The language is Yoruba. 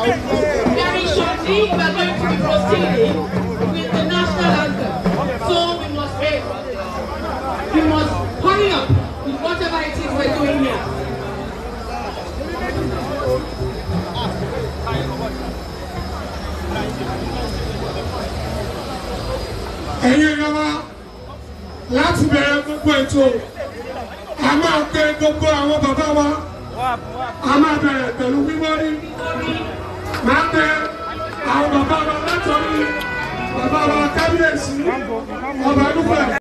Very shortly, we are going to be proceeding with the national anthem. So we must wait. We must hurry up with whatever it is we're doing here. ẹ̀yin èèyàn wa láti bẹ̀rẹ̀ gbogbo ètò a máa pe gbogbo àwọn bàbá wa a máa bẹ̀rẹ̀ pẹ̀lú wíwọ́rí máa pe àwọn bàbá wa látọ̀rí bàbá wa kábíyèsí ọba dúpẹ́.